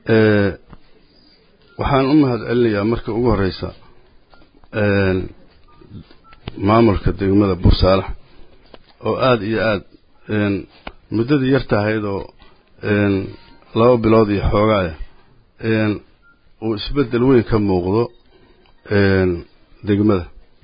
waxaan u mahad celinayaa marka ugu horreysa maamulka degmada bursaalax oo aada iyo aad muddadii yar tahayd oo laba bilood iyo xoogaaya uu isbeddel weyn ka muuqdo degmada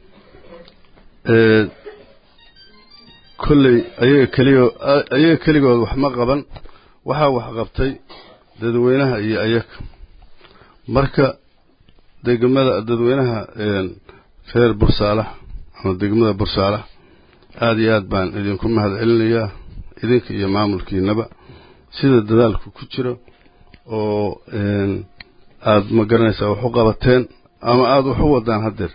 kolley ayaga keligo ayaga keligood wax ma qaban waxaa wax qabtay dadweynaha iyo ayaga marka degmada dadweynaha reer bursaalax ama degmada bursaalax aada iyo aad baan idinku mahad celinayaa idinka iyo maamulkiinaba sida dadaalku ku jiro oo aada ma garanaysaa wax u qabateen ama aada wax u wadaan haddeer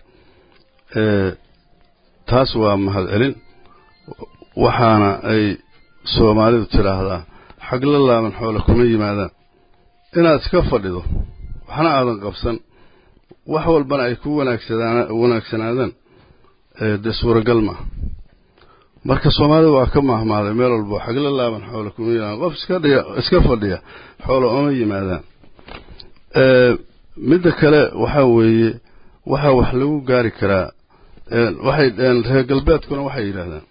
taas waa mahad celin waxaana ay soomaalidu tidhaahdaa xagla laaban xoole kuma yimaadaan inaad iska fadhido waxna aadan qabsan wax walbana ay ku wanaagsadaan wanaagsanaadaan dee suuragal maaha marka soomaalida waa ka mahmaaday meel walbo xagla laaban xoole kuma yimaadaan qof iska dhiya iska fadhiya xoole uma yimaadaan midda kale waxaa weeye waxaa wax lagu gaari karaa waxay reer galbeedkuna waxay yidhaahdaan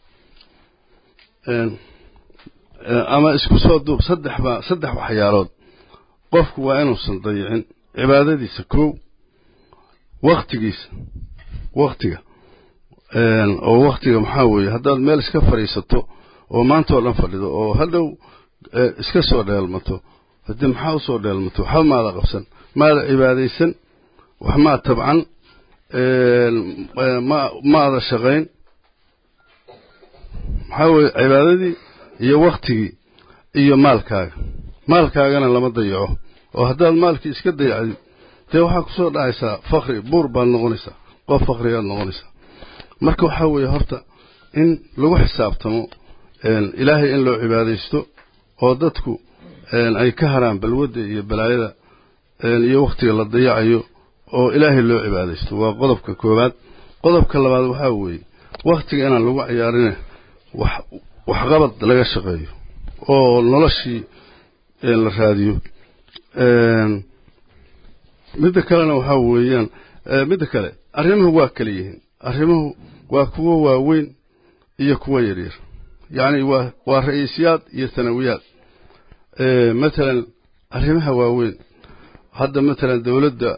ama isku soo duub saddex baa saddex waxyaalood qofku waa inuusan dayicin cibaadadiisa kow wakhtigiisa wakhtiga oo wakhtiga maxaa weeye haddaad meel iska fadhiisato oo maanta oo dhan fadhido oo hadhow iska soo dheelmato haddii maxaa usoo dheelmato waxba maada qabsan maada cibaadaysan wax maa tabcan ma maada shaqayn maxaa weeye cibaadadii iyo wakhtigii iyo maalkaaga maalkaagana lama dayaco oo haddaad maalkii iska dayacdid dee waxaa kusoo dhacaysaa fakri buur baad noqonaysaa qof fakrigaad noqonaysaa marka waxaa weeye horta in lagu xisaabtamo ilaahay in loo cibaadaysto oo dadku ay ka haraan balwadda iyo balaayada iyo wakhtiga la dayacayo oo ilaahay loo cibaadaysto waa qodobka koowaad qodobka labaad waxaa weeye wakhtiga inaan lagu ciyaarine wax waxqabad laga shaqeeyo oo noloshii la raadiyo midda kalena waxaa weeyaan midda kale arrimuhu waa kala yihiin arrimuhu waa kuwo waaweyn iyo kuwo yaryar yacni waa waa ra-iisyaad iyo sanawiyaad matalan arrimaha waaweyn hadda matalan dowladda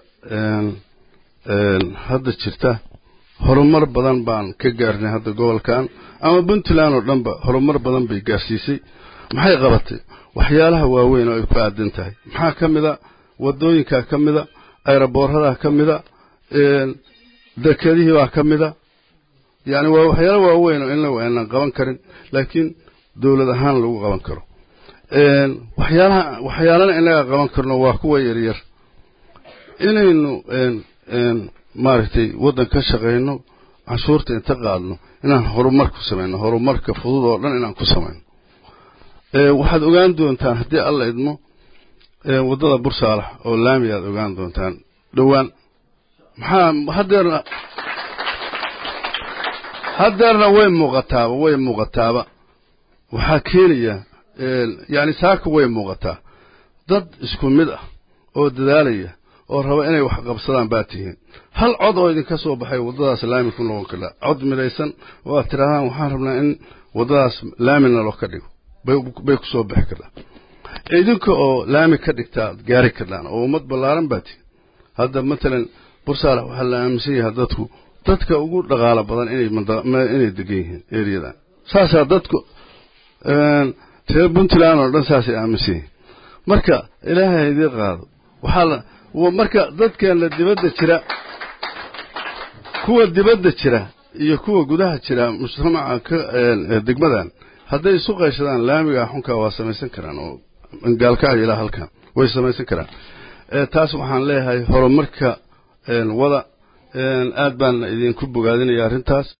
hadda jirta horumar badan baan ka gaarnay hadda gobolkan ama puntland oo dhanba horumar badan bay gaarsiisay maxay qabatay waxyaalaha waaweyn oo ay ku aadan tahay maxaa ka mid a waddooyinkaa ka mida ayraboorradaa ka mida dekadihii baa ka mida yacni waa waxyaalo waaweyn oo innagu aynan qaban karin laakiin dowlad ahaan lagu qaban karo waxyaalaha waxyaalana innaga qaban karno waa kuwa yaryar inaynu maaragtay waddan ka shaqayno canshuurta inta qaadno inaan horumar ku samayno horumarka fudud oo dhan inaan ku samayno waxaad ogaan doontaan haddii alla idmo waddada bursaalax oo laami aad ogaan doontaan dhowaan maxaa haddeerna haddeerna way muuqataaba way muuqataaba waxaa keenaya yacni saaka way muuqataa dad isku mid ah oo dadaalaya oo raba inay wax qabsadaan baa tihiin hal cod oo idinka soo baxay waddadaas laami ku noqon karaa cod midaysan oo aad tidhahdaan waxaan rabnaa in waddadaas laamina loo ka dhigo bay ku soo bixi kartaa idinka oo laami ka dhigtaa ad gaari kardhaan oo ummad ballaaran baa tihiin hadda matalan bursaalax waxaa la aaminsan yahay dadku dadka ugu dhaqaalo badan inay inay degan yihiin eriyadan saasaa dadku reer puntland oo dhan saasay aaminsan yihiin marka ilaahay idii qaado waxaa la marka dadkeenna dibadda jira kuwa dibadda jira iyo kuwa gudaha jira mujtamaca ka degmadan hadday isu qayshadaan laamiga xunkaa waa samaysan karaan oo gaalkacyo ilaa halkan way samaysan karaan taas waxaan leeyahay horumarka wada aad baan idinku bogaadinaya arrintaas